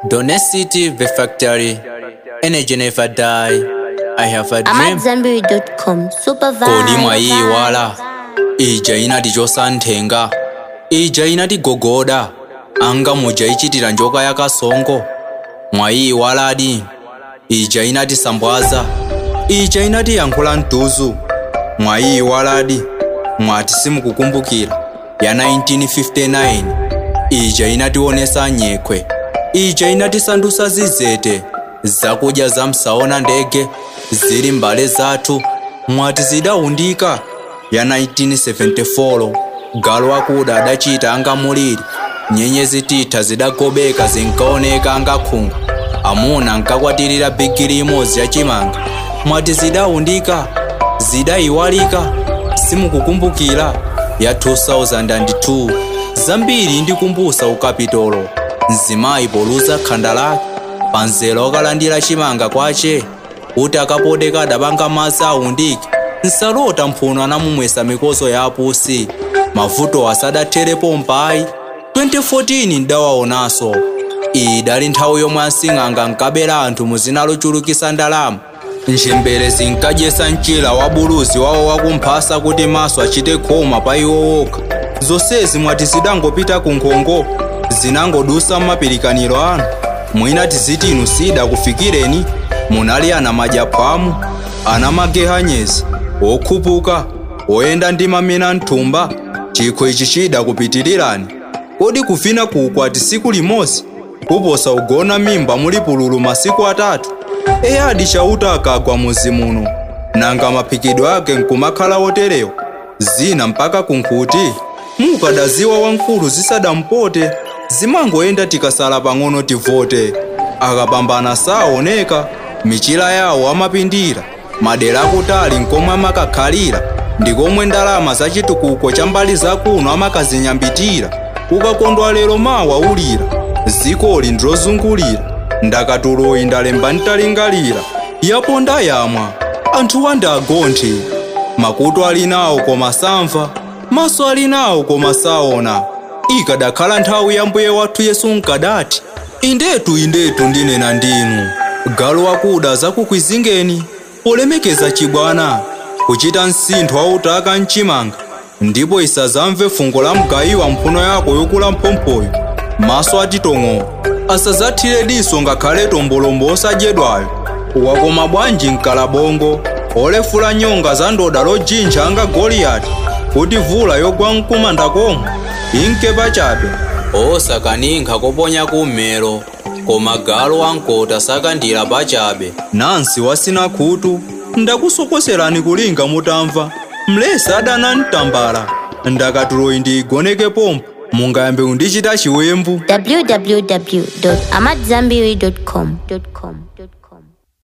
Donacity the factory. Energy never die. I have a I'm dream. at Zenberry.com. Super vibe. kodi mwayiwala ija inati chosanthenga ija inati gogoda anga muja ichitira njoka yakasongo mwayiwaladi ija inati sambwaza ija inati yankhula mtuzu mwayiwaladi mwati simukukumbukira ya 1959 ija inationesa nyekhwe ija inatisandusa zizete zakudya zamsaona ndege zili mbale zathu mwati zidawundika ya 1974 galu akuda adachita anga muliri nyenyezi titha zidagobeka zinkaoneka anga khungu amuna nkakwatirira bigiri imodzi yachimanga mwati zidawundika zidayiwalika simukukumbukira ya 2002 zambiri ndikumbusa ukapitolo mzimayi poluza khanda lake panzela okalandira chimanga kwace kuti akapoteka adapanga madzi awundike nsalota mphuno anamumwesa mikozo ya apusi mavuto asadatherepo mpayi 2014 ndawaonanso iyi idali nthawi yomwe asing'anga nkabera anthu muzina lochulukisa ndalama njembere zinkadyesa mchira wa buluzi wawo wakumphasa kuti maso achite khoma pa iwo okha zonsezi mwati zidangopita ku nkhongo zinangodusa m'mapirikaniro anu mwina tiziti inu sidakufikireni munali anamadya phamu anamagehanyezi okhupuka oyenda ndi mamina mthumba chikho ichi chidakupitirirani kodi kuvina ku ukwati siku limodzi kuposa ugona mimba muli pululu masiku atatu eyadi chauta akagwa muzi muno nanga maphikidwe ake nkumakhala woterewa zina mpaka kunkhuti mukadaziwa wamkulu zisadampote zimangoyenda tikasala pang'ono tivote akapambana saoneka michira yawo amapindira madera akutali nkomwe amakakhalira ndikomwe ndalama zachitukuko cha mbali zakuno amakazinyambitira ukakondwa lero mawa ulira zikoli ndilozungulira ndakatuloyi ndalemba ntalingalira yapo ndayamwa anthu wandagonthe makutu ali nawo koma samva maso ali nawo koma saona ikadakhala nthawi ya mbuye wathu yesu nkadati indetu indetu ndinena ndinu galu wakuda zakukwizingeni polemekeza chibwana kuchita msintho wautaka mchimanga ndipo isazamve fungo la mgayiwa mphuno yako yokula mphomphoyo maso atitong'o asazathire diso ngakhale tombolombo osadyedwayo wakoma bwanji mkalabongo olefula nyonga za ndoda lojinja anga goliyati kuti vula yogwa mkumanda komwe inke pachabe osakaninkha koponya kummero koma galu wankota sakandira pachabe nansi wasina khutu ndakusokoserani kulinga mutamva mlesi adana mtambala ndakatuloyi ndiyigoneke pompo mungayambe kundichita chiwembu www.amatzambiri.com.